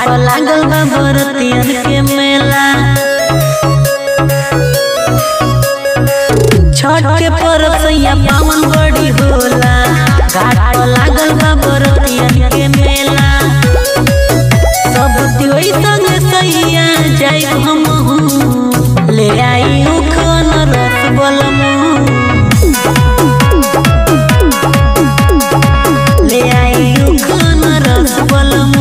पर लागल बा बरतियन के मेला छठ के पर्व सैया पावन बड़ी होला घाट पर लागल बा बरतियन के मेला सब दिवई संग सैया जाई हमहू ले आई उखन रस बलमू ले आई उखन रस बलमू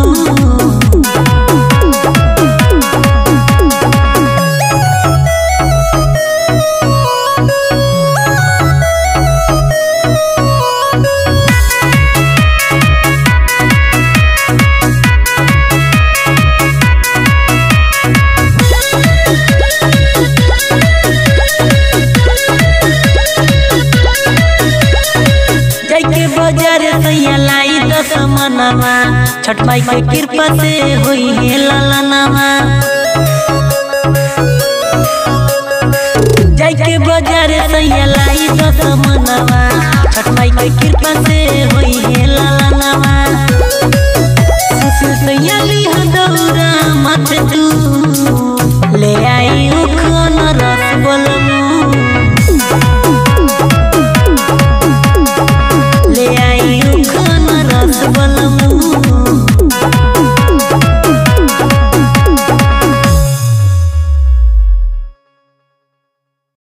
जाके बाजार सैया लाई दस मनवा छठ माई के कृपा से होई है ललनवा जाके बाजार सैया लाई दस मनवा छठ माई के कृपा से होई है ललनवा